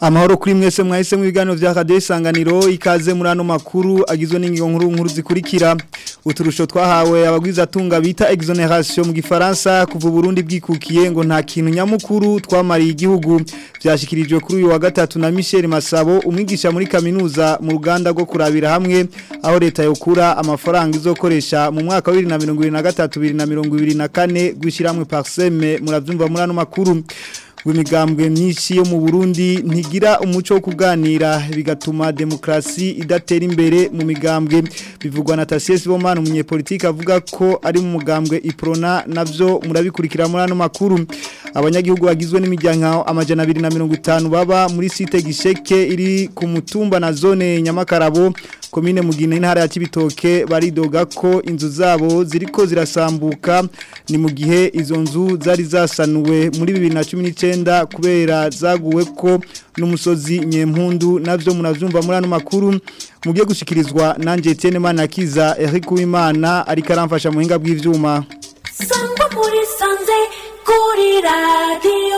amahoro kuri mwese mwahise mu biganiro vya Radio Isanganiro ikaze muri ano makuru agizwe n'ingingo nkuru nkuru zikurikira uturusho twahawe abagwiza tunga bita exoneration mu gifaransa kuva Burundi bwikukiye ngo nta kintu nyamukuru twamariye igihugu vyashikirijwe kuri uyu wa gatatu na Michel Masabo umwigisha muri kaminuza mu ruganda rwo kurabira hamwe aho leta yokura amafaranga izokoresha mu mwaka wa 2023 2024 gwishiramwe parseme muravyumva muri ano makuru w'imigambwe myinshi yo mu Burundi ntigira umuco wo kuganira bigatuma demokrasi idatera imbere mu migambwe bivugwa na Tasies Bomana umunyepolitike avuga ko ari mu mugambwe Iprona navyo murabikurikira muri ano makuru abanyagihugu bagizwe n'imiryango amajana 250 baba muri site gisheke iri ku mutumba na zone Nyamakarabo komine mugine intara ya Kibitoke baridoga ko inzu zabo ziriko zirasambuka ni mu gihe izo nzu zari zasanuwe muri 2019 kubera zaguwe ko n'umusozi nyempundu navyo munavyumva muri ano makuru mugiye gushikirizwa nanje Etienne Manakiza Eric Uwimana ariko aramfasha mu hinga bw'ivyuma Sangwa muri sanze kuri radio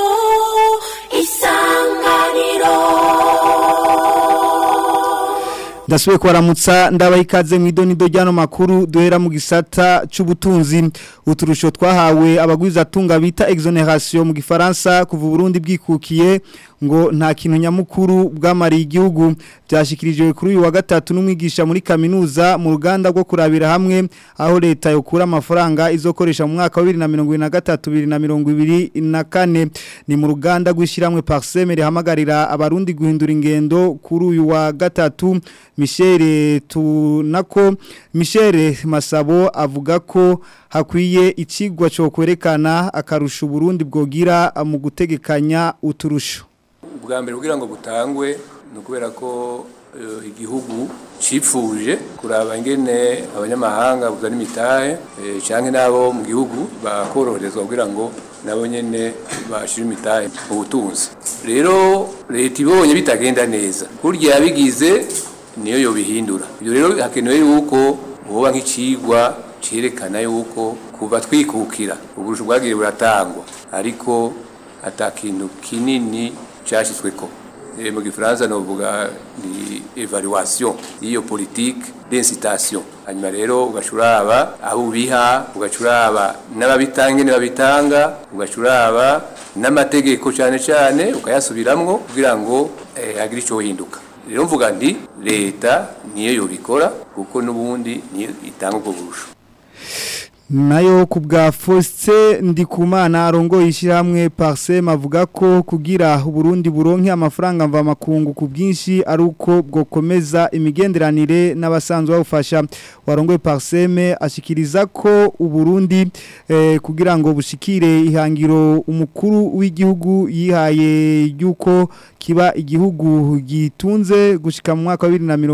isanganiro Ndasubiye kubaramutsa ndabaha ikaze mu idonido ry'ano makuru duhera mu gisata c'ubutunzi uturusho twahawe abagwiza tunga bita exoneration mu gifaransa kuva Burundi bwikukiye ngo nta kintu nyamukuru bwamariye igihugu byashikirijwe kuri uyu wa gatatu n'umwigisha muri kaminuza mu ruganda rwo kurabira hamwe aho leta yokura amafaranga izokoresha mu mwaka wa 2023 2024 ni mu ruganda rw'ishiramwe Parseme rihamagarira abarundi guhindura ingendo kuri uyu wa gatatu Michel tunako Michel Masabo avuga ko hakwiye ikigwa cyo kwerekana akarusha Burundi bwogira mu gutegekanya uturusho ubwa mbere kugira ngo butangwe ni ukubera ko eh, igihugu cipfuje kuraba ingene abanyamahanga buzana imitahe eh, canke n'abo mu gihugu bakoroherezwa kugira ngo nabo nyene bashire imitahe mu butunzi rero leta ibonye bitagenda neza kurya yabigize niyo yobihindura ibyo rero hakenewe yuko hoba nk'icigwa cerekana yuko kuva twikukira uburusho bwagiye buratangwa ariko ata kintu kinini cyashyizweko Eh, mu gifaransa novuga ni evaluation y'iyo politique d'incitation hanyuma rero ugacuraba aho ubiha ugacuraba n'ababitanga ingene babitanga ugacuraba n'amategeko cyane cyane ukayasubiramwo kugira ngo eh, hagire icyo hinduka rero mvuga nti leta niyo yobikora kuko n'ubundi niyo itanga ubwo burusho nayo ku bwa Faustin Ndikumana arongo ishyirahamwe Parsem avuga ko kugira Burundi buronke amafaranga mva makungu ku bwinshi ari uko bwokomeza imigenderanire n'abasanzwe bawufasha warongoye Parsem ashikiriza ko Uburundi eh, kugira ngo bushikire ihangiro umukuru w'igihugu yihaye yuko kiba igihugu gitunze gushika mu mwaka wa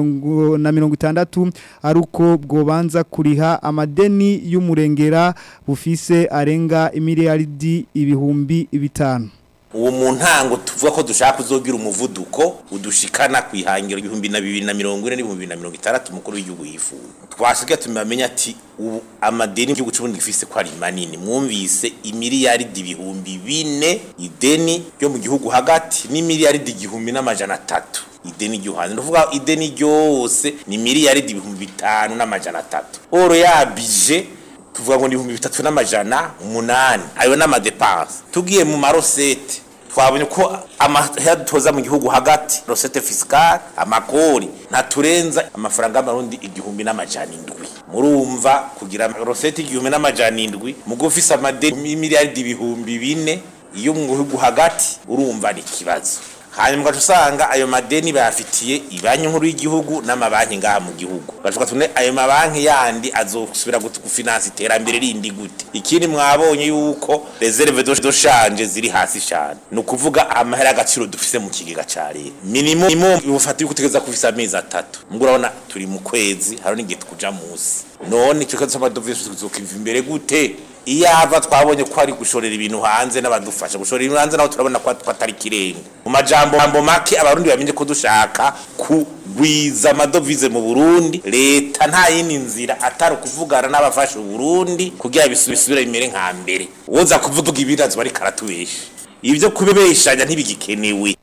2060 ari uko bwobanza kuriha amadeni y'umure kurengera bufise arenga imiliyaridi ibihumbi bitanu uwo mu ntango tuvuga ko dushaka kuzogira umuvuduko udushikana ku ihangiro ibihumbi na bibiri na mirongo ine n'ibihumbi na mirongo itandatu umukuru w'igihugu yifuza twasigaye tumenya ati ubu amadeni y'igihugu cy'uburundi gifise ko ari manini mwumvise imiliyaridi ibihumbi bine ideni ryo mu gihugu hagati n'imiliyaridi igihumbi n'amajana atatu ideni ry'uhanze ndavuga ideni ryose ni miliyaridi ibihumbi bitanu n'amajana atatu oro yabije tuvuga ngo ni ibihumbi bitatu n'amajana umunani ayo ni amadepanse tugiye mu marosete twabonye ko amahera dutoza mu gihugu hagati rosete fisikale amakori ntaturenza amafaranga y'amarundi igihumbi n'amajana indwi murumva kugira rosete igihumbi n'amajana indwi mugo ufise amadeni y'imiliyaridi ibihumbi bine iyo mu gihugu hagati urumva ni ikibazo hanyuma ugaca usanga ayo madeni bayafitiye ibanki nkuru y'igihugu n'amabanki ngaha mu gihugu ugaca tune ayo mabanki yandi azosubira gufinansa iterambere rindi gute ikindi mwabonye yuko reserve do shanje ziri hasi cyane ni ukuvuga amahera y'agaciro dufise mu kigega ca leta minimum bufata yuko utegereza kufisa amezi atatu mbwo urabona turi mu kwezi hari n'igihe tukuja musi none icyo kibazo c'amadovize tuzokiva imbere gute iyo hava twabonye ko ari gushorera ibintu hanze n'abadufasha gushorera ibintu hanze naho turabona ko atari kirenga mu majambo mambo make abarundi bamenye ko dushaka kugwiza amadovize mu Burundi leta nta yindi nzira atari kuvugana n'abafasha Burundi kugira bisubire bimere nka mbere woza kuvuga ibibazo bari karatubesha ibyo kubibeshanya ntibigikenewe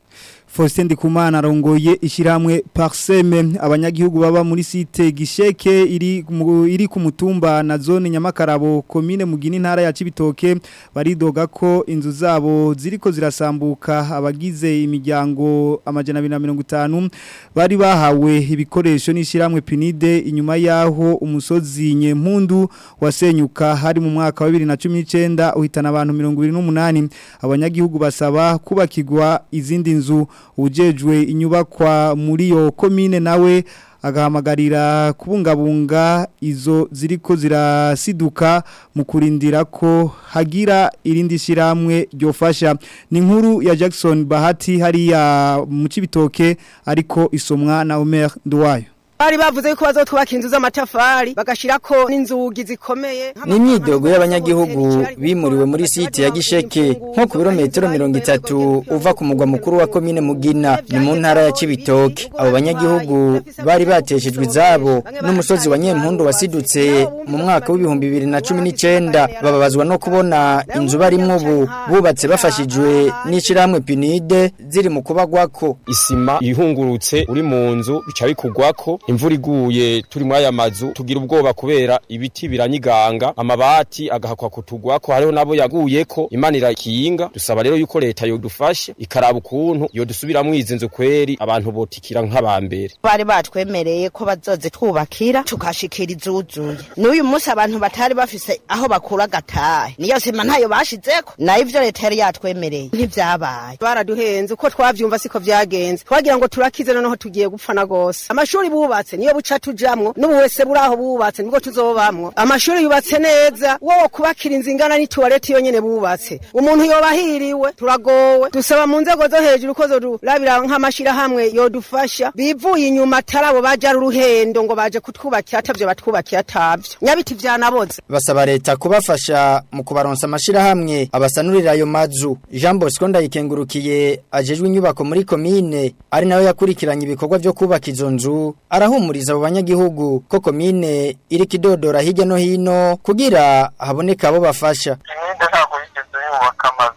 Faustin Ndikumana arongoye ishiramwe Parseme abanyagihugu baba muri site Gisheke iri mu- iri ku mutumba na zone Nyamakarabo commune Mugini ntara ya Cibitoke baridoga ko inzu zabo ziriko zirasambuka abagize imiryango amajana 250 bari bahawe ibikoresho n'ishiramwe Pinide inyuma yaho umusozi Nyempundu wasenyuka hari mu mwaka wa 2019 uhitana abantu 28 abanyagihugu basaba kubakirwa izindi nzu ujejwe inyubakwa muri yo komine nawe agahamagarira kubungabunga izo ziriko zirasiduka mu kurindira ko hagira irindi shiramwe ryofasha ni inkuru ya Jackson Bahati hariya mu cibitoke ariko isomwa na Omer Nduwayo bari bavuze yuko bazotwubaka inzu z'amatafari bagashirako n'inzugi zikomeye ni imyidogo y'abanyagihugu bimuriwe muri site ya gisheke nko ku birometero mirongo itatu uva ku mugwa mukuru wa komine mugina ni mu ntara ya kibitoke abo banyagihugu bari bateshejwe izabo n'umusozi wa nyempundu wasidutse mu mwaka w'ibihumbi bibiri na cumi n'icyenda bababazwa no kubona inzu barimwo ubu bubatse bafashijwe n'ishyirahamwe pinide ziri mu kubagwako isima ihungurutse uri mu nzu bica bikugwako imvura iguye turi muri aya mazu tugira ubwoba kubera ibiti biranyiganga amabati agahakwa kutugwako hariho nabo yaguyeko imana irakinga dusaba rero yuko leta yodufashe ikaraba ukuntu yodusubiramwo izi nzu kweri abantu botikira nk'abambere bari batwemereye ko bazozitwubakira tukashikira izuzuye n'uyu munsi abantu batari bafise aho bakura agatahe niyo sima ntayo bashizeko nayo ivyo leta yari yatwemereye ntivyabaye baraduhenze uko twavyumva siko vyagenze twagira ngo turakize noneho tugiye gupfana gose amashuri bubatse niyo buca tujamwo n'ubu wese buraho bubatse nibwo tuzobamwo amashuri yubatse neza wowe kubakira inzu ingana n'ituwarete yonyene bubatse umuntu yobahiriwe turagowe dusaba mu nzego zo hejuru ko zodurabira nk'amashirahamwe yodufasha bivuye inyuma atari abo baja ari uruhendo ngo baje kutwubakira atavyo batwubakiye atavyo nyabiti vyanaboze basaba leta kubafasha mu kubaronsa amashirahamwe abasanurira ayo mazu Jean Bosco ndayikengurukiye ajejwe inyubako muri komine ari nawe yakurikiranye ibikorwa byo kubaka izo nzu arahumuriza abo banyagihugu ko komine iri kidodora hirya no hino kugira haboneka abo bafasha imyenda ntabwo yigeze yubaka amazu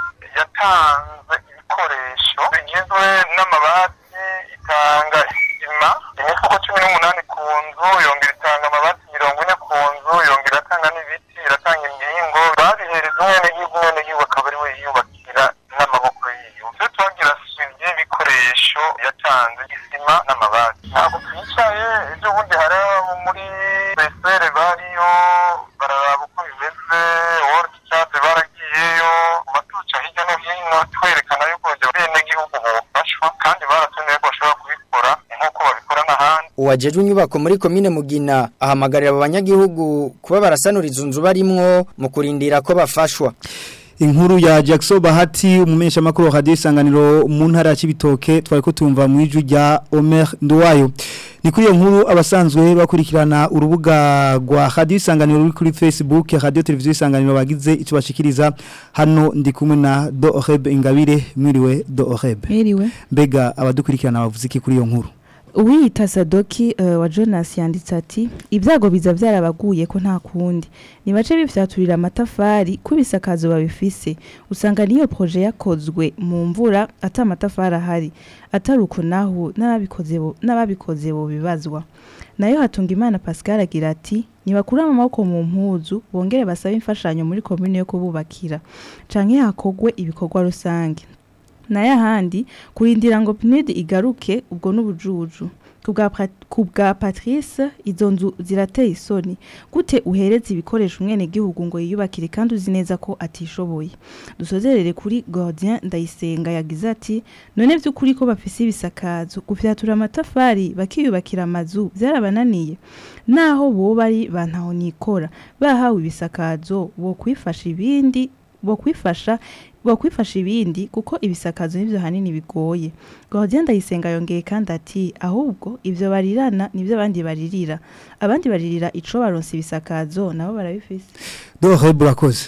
yatanze ibikoresho bigizwe n'amabati itanga isima imifuko cumi n'umunani ku nzu yongera itanga amabati mirongo ine ku nzu yongera iratanga n'ibiti iratanga imbingo babihereza umwenegihugu umwenegihugu akaba ari we yiyubakira n'amaboko yiwe twe twagira suivi y'ibikoresho yatanze isima n'amabati ntabwo twicaye ejo bundi hari abo muri besere bariyo bararaba uko bimeze world chat baragiyeyo batuca hirya no hino twerekana yuko benegihugu bofashwa kandi baratumye ko bashobora kubikora nk'uko babikora n'ahandi uwajejwe inyubako muri komine mugina ahamagarira abo banyagihugu kuba barasanura izo nzu barimwo mu kurindira ko bafashwa Inkuru ya Jackson Bahati umumesha makuru radio isanganiro mu ntara ya Cibitoke twari ko tumva mu iju rya Omer Nduwayo ni kuri iyo nkuru abasanzwe bakurikirana urubuga rwa radio isanganiro ruri kuri Facebook radio televiziyo isanganiro bagize icyo bashikiriza hano ndi kumwe na Doheb Ingabire mwiriwe Doheb Mwiriwe. mbega abadukurikirana bavuze iki kuri iyo nkuru Uwiyita Sadoki uh, wa Jonas yanditse ati ibyago biza byarabaguye ko nta kundi nibace bifyaturira amatafari kubisakazo babifise usanga niyo projet yakozwe mu mvura ata amatafari ahari ataruko naho n'ababikoze bo n'ababikoze bo bibazwa nayo hatunga imana Pascal agira ati nibakura amaboko mu mpuzu bongere basabe imfashanyo muri commune yo kububakira canke hakogwe ibikorwa rusange nayo ahandi kurindira ngo pinide igaruke ubwo n'ubujuju ku bwa Pat- ku bwa patrice izo nzu zirateye isoni gute uhereza ibikoresho umwene gihugu ngo yiyubakire kandi uzi neza ko atishoboye dusozerere kuri gordien ndayisenga yagize ati none by'ukuri ko bafise ibisakazo gufyatura amatafari bakiyubakira amazu byarabananiye naho bo bari bantaho nikora bahawe ibisakazo bo kwifasha ibindi bo kwifasha bo kwifasha ibindi kuko ibisakazo nivyo hanini bigoye Gordien ndayisenga yongeye kandi ati ahubwo ivyo barirana nivyo abandi baririra abandi baririra ico baronse ibisakazo nabo barabifise Doheb urakoze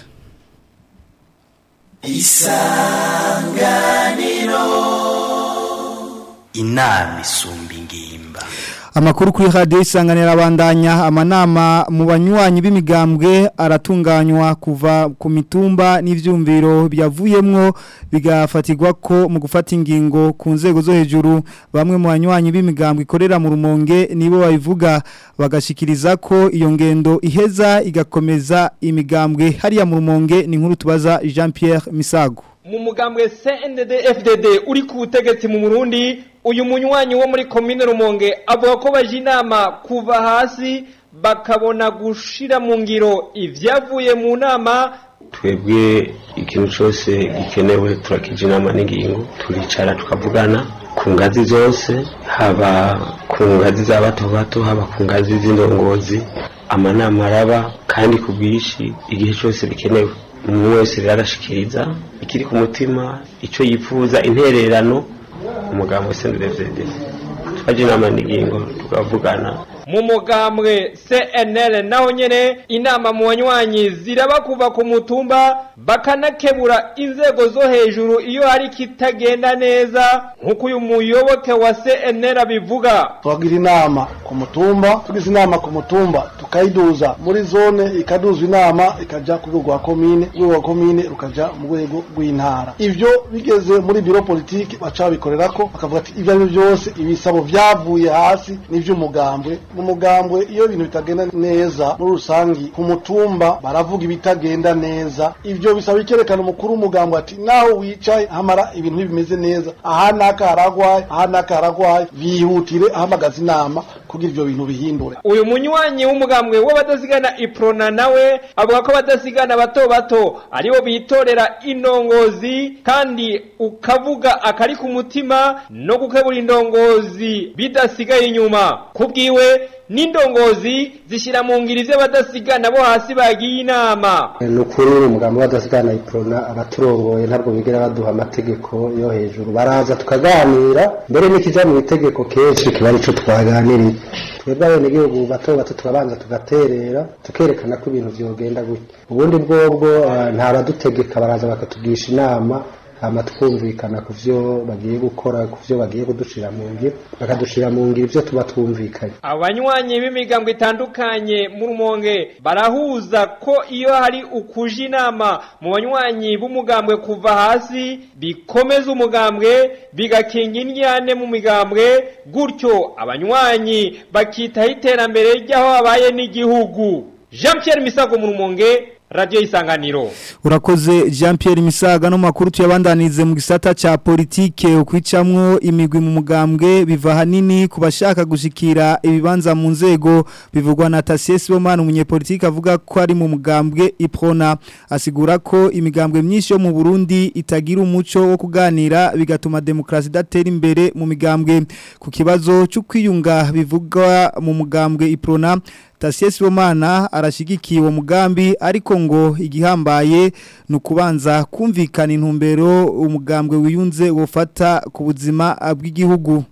inama isumba ingimba Amakuru kuri radio isanganira abandanya amanama mu banywanyi b'imigambwe aratunganywa kuva ku mitumba n'ivyumviro byavuyemwo bigafatirwa ko mu gufata ingingo ku nzego zo hejuru bamwe mu banywanyi b'imigambwe ikorera mu rumonge nibo babivuga bagashikiriza ko iyo ngendo iheza igakomeza imigambwe hariya mu rumonge ni nkuru tubaza Jean Pierre Misago mu mugambwe CNDD FDD uri ku butegetsi mu Burundi uyu munywanyi wo muri commune Rumonge avuga ko baje inama kuva hasi bakabona gushira mu ngiro ivyavuye mu nama twebwe ikintu cyose gikenewe turakije inama n'ingingo turicara tukavugana ku ngazi zose haba ku ngazi za bato bato haba ku ngazi z'indongozi amanama araba kandi ku bwinshi igihe cyose bikenewe umuntu wese rero arashikiriza ikiri ku mutima icyo yifuza intererano umugabo wese ndetse twaje inama n'ingingo tukavugana mu mugambwe CNL naho nyene inama mu banywanyi ziraba kuva ku mutumba bakanakebura inzego zo hejuru iyo hari kitagenda neza nkuko uyu muyoboke wa CNL abivuga twagira inama ku mutumba tugize inama ku mutumba tukayiduza muri zone ikaduzwa inama ikaja ku rwego rwa komine urwego rwa komine rukaja mu rwego rw'intara ivyo bigeze muri biro politiki baca babikorerako bakavuga ati ivyo ari byo byose ibisabo vyavuye hasi n'ivy'umugambwe mu mugambwe iyo ibintu bitagenda neza muri rusangi ku mutumba baravuga ibitagenda neza ivyo bisaba ikerekana umukuru w'umugambwe ati naho wicaye hamara ibintu bimeze neza aha naka haragwaye aha naka haragwaye bihutire ahamagaza inama kugira ivyo bintu bihindure uyu munywanyi w'umugambwe w'abadasigana iprona nawe avuga ko abadasigana bato bato aribo bitorera indongozi kandi ukavuga akari ku mutima no gukebura indongozi bidasigaye inyuma kubwiwe n'indongozi zishyira mu ngiri z'abadasigana bo hasi bagiye inama ni ukuri umugambi w'abadasigana iprona abaturongoye ntabwo bigera baduha amategeko yo hejuru baraza tukaganira mbere n'ikijya mu itegeko kenshi kiba aricyo twaganiriye twebwe abenegihugu bato bato tukabanza tugaterera tukerekana ko ibintu byogenda gutya ubundi bwobwo nta badutegeka baraza bakatugisha inama hama twumvikana ku byo bagiye gukora ku byo bagiye kudushira mu ngiro bakadushira mu ngiro ibyo tuba twumvikanye abanywanyi b'imigambo itandukanye mu rumonge barahuza ko iyo hari ukuja inama mu banywanyi b'umugambwe kuva hasi bikomeza umugambwe bigakinga indyane mu migambwe gutyo abanywanyi bakitaho iterambere ry'aho habaye n'igihugu jean Pierre misago mu rumonge radio isanganiro urakoze Jean Pierre Misaga no makuru tuyabandanize mu gisata cha politike ukwicamwo imigwi mu mugambwe biva hanini kubashaka gushikira ibibanza mu nzego bivugwa na Tassies Bomana umunyepolitike avuga ko ari mu mugambwe Iprona asigura ko imigambwe myinshi yo mu Burundi itagira umuco wo kuganira bigatuma demokrasi datera imbere mu migambwe ku kibazo cyo kwiyunga bivugwa mu mugambwe Iprona Tassies Bomana arashigikiye uwo mugambi ariko ngo igihambaye ni ukubanza kumvikana intumbero umugambwe wiyunze wofata ku buzima bw'igihugu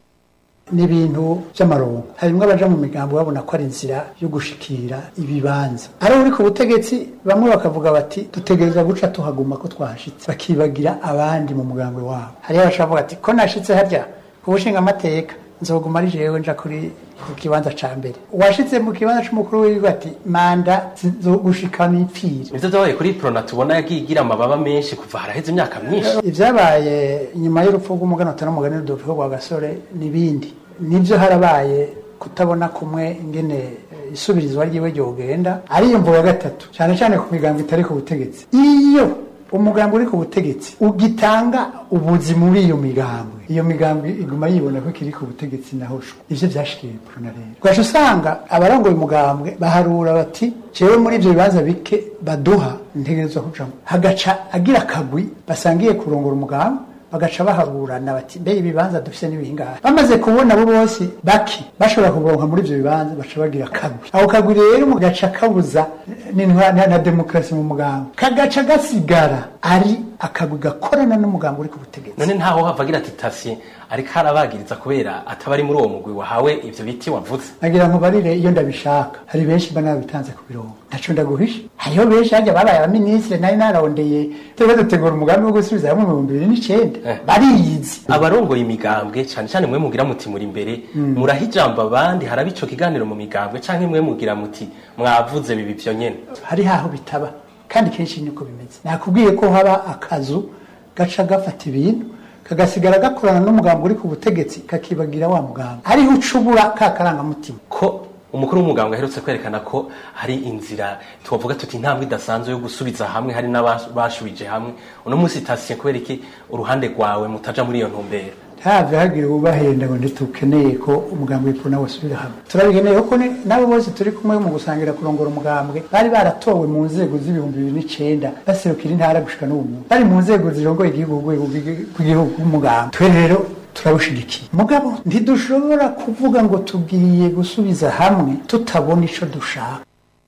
ni ibintu by'amarongo harimo abaja mu migambo babona ko ari inzira yo gushikira ibibanza ari uri ku butegetsi bamwe bakavuga bati dutegereza guca tuhaguma ko twahashitse bakibagira abandi mu mugambwe wabo hariho abashavuga ati ko nashitse harya ku bushinga amateka nzoguma ari jewe nja kuri ku kibanza ca mbere washitse mu kibanza c'umukuru w'igihugu ati manda zizogushikana ipfire ivyo vyabaye kuri prona tubona yagiye igira amababa menshi kuva haraheze imyaka myinshi ivyabaye inyuma y'urupfu rw'umuganota n'umugani w'udupfu rwa gasore n'ibindi nivyo harabaye kutabona kumwe ingene isubirizwa ryiwe ryogenda ariyo mvo ya gatatu cyane cyane ku migambo itari ku butegetsi iyo umugambi uri ku butegetsi ugitanga ubuzi muri iyo migambi iyo migambi iguma yibona ko kiri ku butegetsi naho shwe ivyo vyashikiye prona rero ugaca usanga abarongoye umugambwe baharura bati jewe muri ivyo bibanza bike baduha ntegerezwa kujamwo hagaca agira akagwi basangiye kurongora umugambi bagaca bahaburana bati mbe ibibanza dufise n'ibingahe bamaze kubona abo bose baki bashobora kuronka muri ivyo bibanza baca bagira kagwi ako kagwi rero mugaca kabuza na, na demokarasi mu mugambo kagaca gasigara ari akagwi gakorana n'umugambi uri ku butegetsi none ntaho havagira ati tasiye ariko arabagiriza kubera ataba ari muri uwo mugwi wahawe ivyo biti wavuze nagira ngo barire iyo ndabishaka hari benshi mba nabitanze ku birongo ntaco ndaguhisha hariho benshi hajya babaye abaminisitiri nari nararondeye turiko dutegura umugambi wo gusubiza hamwe mu bihumbi bibiri n'icenda bariyizi abarongoye imigambwe cyane cyane mwe mugira muti muri imbere Mm. muraha ijambo abandi haraba ico kiganiro mu migambwe canke mwe mugira muti mwavuze bibi vyo nyene hari haho bitaba kandi kenshi niko bimeze nakubwiye ko haba akazu gaca gafata ibintu kagasigara gakorana n'umugambi uri ku butegetsi kakibagira wa mugambi hariho ucubura ka karangamutima ko umukuru w'umugambwe aherutse kwerekana ko hari inzira twavuga tuti intambwe idasanzwe yo gusubiza hamwe hari n'abashubije hamwe uno munsi tasiye kubera iki uruhande rwawe mutaja muri iyo ntumbero ntave hagira ubahenda ngo ntitukeneye ko umugambi w'ipfuna wasubira hamwe turabikeneye ko ni- n'abo bose turi kumwe mu gusangira kurongora umugambwe bari baratowe mu nzego z'ibihumbi bibiri n'icenda baserukira intara gushika n'ubu bari mu nzego zirongoye igihugu urwego rw'igi- rw'igihugu rw'umugambi twe rero turabushigikiye mugabo ntidushobora kuvuga ngo tugiye gusubiza hamwe tutabona ico dushaka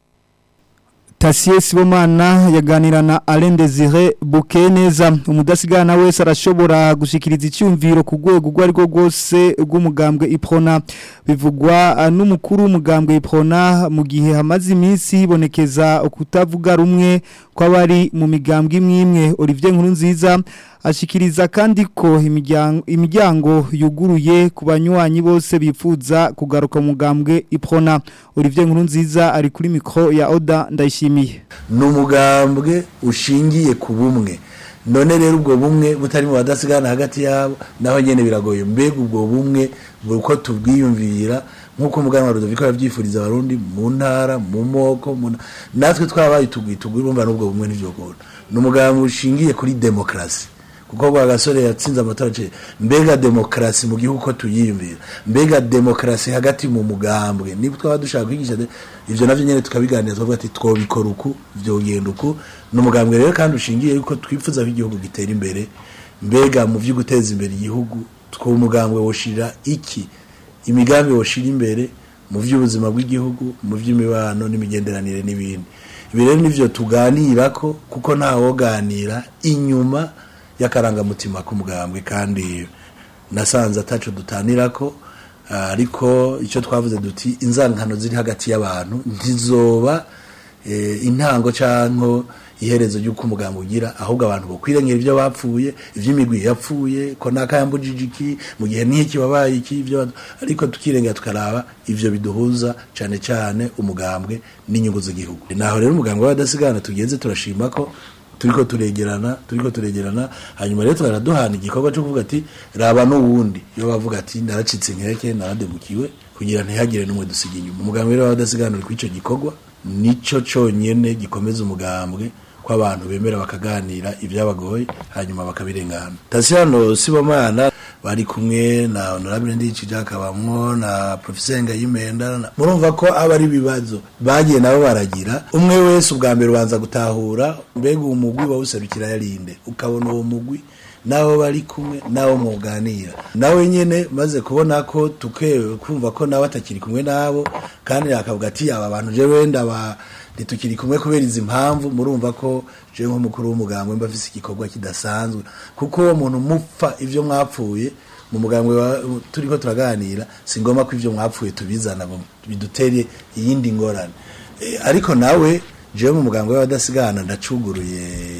Tasie Sibomana yaganira na Alain Desire Bukeneza umudasigana wese arashobora gushikiriza icyumviro ku rwego rwo ariko rwose rw'umugambwe Iprona bivugwa ah, n'umukuru w'umugambwe Iprona mu gihe hamaze iminsi hibonekeza kutavuga rumwe kw'abari mu migambwe imwe imwe Olivier Nkurunziza ashikiriza kandi ko imiryango imiryango yuguruye ku banywanyi bose bifuza kugaruka mu mugambwe Iprona Olivier Nkurunziza ari kuri mikro ya Oda ndayishimiye ni umugambwe ushingiye ku bumwe none rero ubwo bumwe butari mu badasigana hagati yabo naho nyene biragoye mbega ubwo bumwe uko tubwiyumvira nk'uko umuganwa Rudoviko yavyifuriza abarundi mu ntara mu moko mu nta- natwe twabaye tugwi tugwi urumva n'ubwo bumwe ntivyokora ni umugambwe ushingiye kuri demokrasi kuko kwa gasore yatsinze amatora aciye mbega demokrasi mu gihugu ko tuyiyumvira mbega demokrasi hagati mu mugambwe niba twaba dushaka kwigisha de- ivyo navyo nyene tukabiganira tukavuga ati twobikora uku vyogenda uku ni umugambwe rero kandi ushingiye yuko twifuza ko igihugu gitera imbere mbega mu vyo guteza imbere igihugu two umugambwe woshira iki imigambi woshira imbere mu vy'ubuzima bw'igihugu mu vy'imibano n'imigenderanire n'ibindi ibi rero nivyo tuganirako kuko ntawoganira inyuma y'akarangamutima k'umugambwe kandi nasanze ataco dutanirako ah, ariko icyo twavuze duti inzankano ziri hagati y'abantu ntizoba eh, intango canko iherezo ry'uko umugambi ugira ahubwo abantu bokwirengera ibyo bapfuye ivy'imigwi yapfuye ko nakayambujije iki mu gihe n'iki wabaye iki ibyo ariko tukirengera tukaraba ivyo biduhuza cane cane umugambwe n'inyungu z'igihugu naho rero umugambwe w'abadasigana tugenze turashima ko turiko turegerana turiko turegerana hanyuma rero turaduhana igikorwa cyo kuvuga ati raba n'uwundi iyo bavuga ati naracitse nkeke narademukiwe kugira ntihagire n'umwe dusiga inyuma umugambwe rero w'abadasigana uri kw'ico gikorwa nico conyene gikomeza umugambwe ko abantu bemera bakaganira ibyabagoye hanyuma bakabirengana Tasiano Sibomana bari kumwe na Honorable Ndici hakabamwo na Professor Ngayimenda na- murumva ko aba ari ibibazo bagiye nabo baragira umwe wese ubwa mbere ubanza gutahura mbega uwo mugwi wawuserukira yarinde ukabona uwo mugwi nawe bari kumwe nawe muganira nawe nyene maze kubona ko tuke kumva ko nawe atakiri kumwe nabo kandi akavuga ati aba bantu je wenda ba ntitukiri kumwe kubera izi mpamvu murumva ko je nk'umukuru w'umugambwe mba afise igikorwa kidasanzwe kuko uwo muntu mupfa ivyo mwapfuye mu mugambwe wa- turiko turaganira si ngombwa ko ivyo mwapfuye tubizana ngo bidutere iyindi ngorane Eh, ariko nawe jewe mu mugambwe w'abadasigana ndacuguruye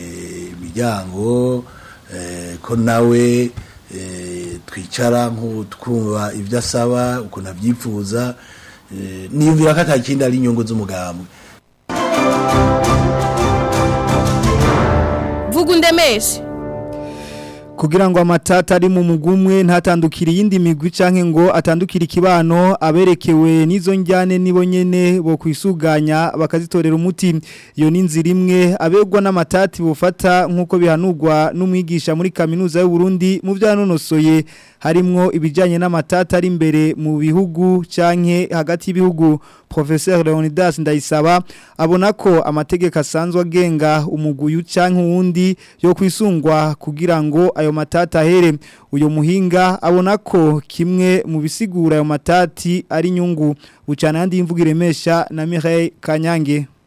imiryango eh, ko nawe eh, twicara nk'ubu twumva ibyo asaba ukuntu abyifuza eh, niyumvira ko atakindi ari inyungu z'umugambwe vuga undemeshe kugira ngo amatata ari mu mugumwe ntatandukire iyindi migwi canke ngo atandukire ikibano aberekewe n'izo njyane nibo nyene bo kwisuganya bakazitorera umuti iyo ni inzira imwe abegwa n'amatati bufata nk'uko bihanurwa n'umwigisha muri kaminuza y'u Burundi mu vyanonosoye harimwo ibijanye n'amatata ari imbere mu bihugu canke hagati y'ibihugu Professeur Leonidas Ndayisaba abona ko amategeko asanzwe agenga umuguyu canke uwundi yo kwisungwa kugira ngo ayo matata ahere uyo muhinga abona ko kimwe mu bisigura ayo matati ari inyungu bucana yandi imvugo iremesha na Mireille Kanyange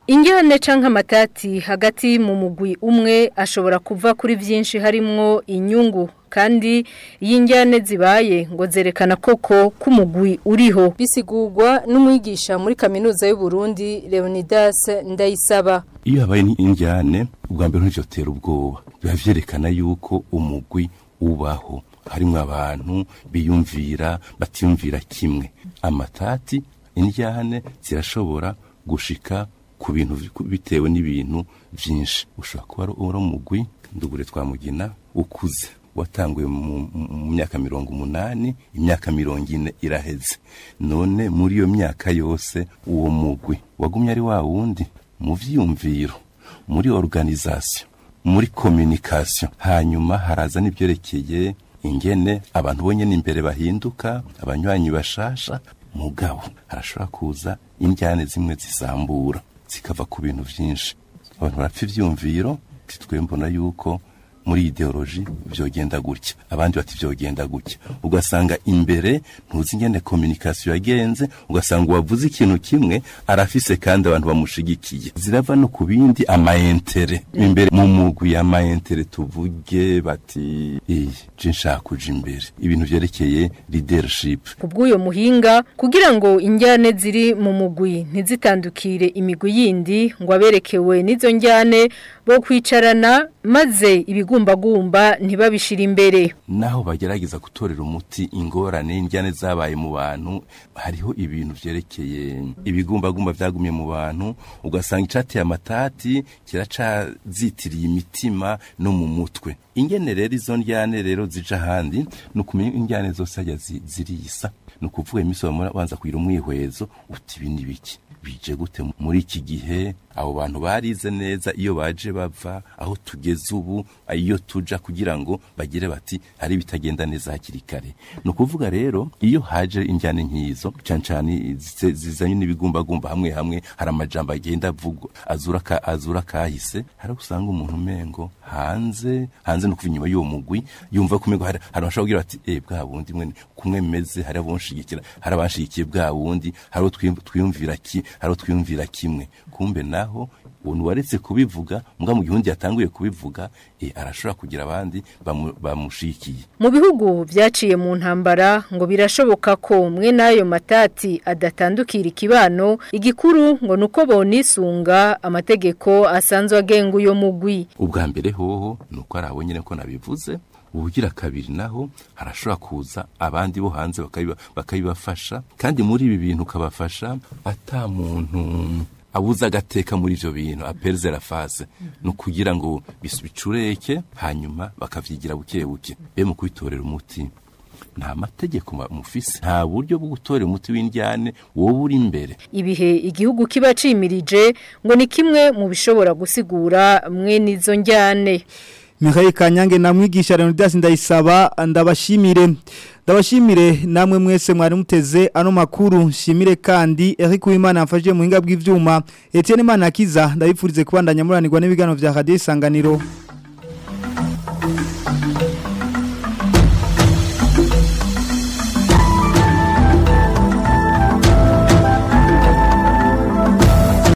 Ingene canke amatati hagati mu mugwi umwe ashobora kuva kuri vyinshi harimwo inyungu kandi iyo injyane zibaye ngo zerekana koko ko umugwi uriho bisigurwa n'umwigisha muri kaminuza y'u Burundi Leonidas Ndayisaba iyo habaye n'injyane ubwa mbere ntibyotera ubwoba biba vyerekana yuko umugwi ubaho harimo abantu biyumvira batiyumvira kimwe amatati injyane zirashobora gushika ku bintu bitewe n'ibintu byinshi ushobora kuba uri umugwi ndugure twamugina ukuze watanguye mu myaka mirongo umunani imyaka mirongo ine iraheze none muri iyo myaka yose uwo mugwi wagumye ari wa wundi mu vyiyumviro muri organisation muri communication hanyuma haraza n'ibyerekeye ingene abantu bonyene imbere bahinduka abanywanyi bashasha mugabo harashobora kuza indyane zimwe zisambura zikava ku bintu vyinshi abantu barapfa ivyumviro titwe mbona yuko muri ideoloji vyogenda gutya abandi bati vyogenda gutya ugasanga imbere ntuzi ingene communication yagenze ugasanga uwavuze ikintu kimwe arafise kandi abantu bamushigikiye zirava no ku bindi amaentere imbere mu mugwi y'amaentere tuvuge bati eh je nshaka kuja imbere ibintu vyerekeye leadership kubw'uyo muhinga kugira ngo injyane ziri mu mugwi ntizitandukire imigwi yindi ngo aberekewe n'izo njyane bo kwicarana maze ibigumbagumba ntibabishira imbere naho bagerageza gutorera umuti ingorane injyane zabaye mu bantu hariho ibintu vyerekeye ibigumbagumba vyagumye mu bantu ugasanga icateye amatati kiracazitiriye imitima no mu mutwe ingene rero izo njyane rero zija ahandi ni ukumenya injyane zose hajya zirisa ni ukuvuga imisi wabanza kugira umwihwezo uti ibi ni biki bije gute muri iki gihe abo bantu barize neza iyo baje bava aho tugeze ubu iyo tuja kugira ngo bagire bati hari bitagenda neza hakiri kare ni ukuvuga rero iyo haje injyane nk'izo cyane cyane zizanye n'ibigumbagumba hamwe hamwe hari amajambo agenda avugwa azura ka, azura kahise hari usanga umuntu umengo hanze hanze no kuva inyuma y'uwo mugwi yumva kumengo hari hari abashobora kugira bati eh bwa bundi mwe kumwe meze hari abonshigikira hari abanshigikiye bwa wundi hari twiyumvira ki hari twiyumvira kimwe kumbe naho umuntu waretse kubivuga mbwa mu gihundi yatanguye kubivuga e, arashobora kugira abandi bamushikiye mu bihugu byaciye mu ntambara ngo birashoboka ko mwe n'ayo matati adatandukira ikibano igikuru ngo nuko bonisunga amategeko asanzwe agenga uyo mugwi ubwa mbere hoho nuko ari abo nyine ko nabivuze ubugira kabiri naho harashobora kuza abandi bo hanze bakabibafasha kandi muri ibi bintu ukabafasha ata muntu abuze agateka muri ivyo bintu aperze la phase no kugira ngo bisubicureke hanyuma bakavyigira buke buke be mu kwitorera umuti nta mategeko mufise nta buryo bwo gutorera umuti w'indyane wowe uri imbere ibihe igihugu kiba cimirije ngo ni kimwe mu bishobora gusigura mwe nizo njyane Mikhail Kanyange na mwigisha Leonidas ndayisaba ndabashimire ndabashimire namwe mwese mwari muteze ano makuru shimire kandi Eric Uwimana afashije mu hinga bw'ivyuma Etienne Manakiza ndabifurize kubandanya muranirwa n'ibigano vya Radio Isanganiro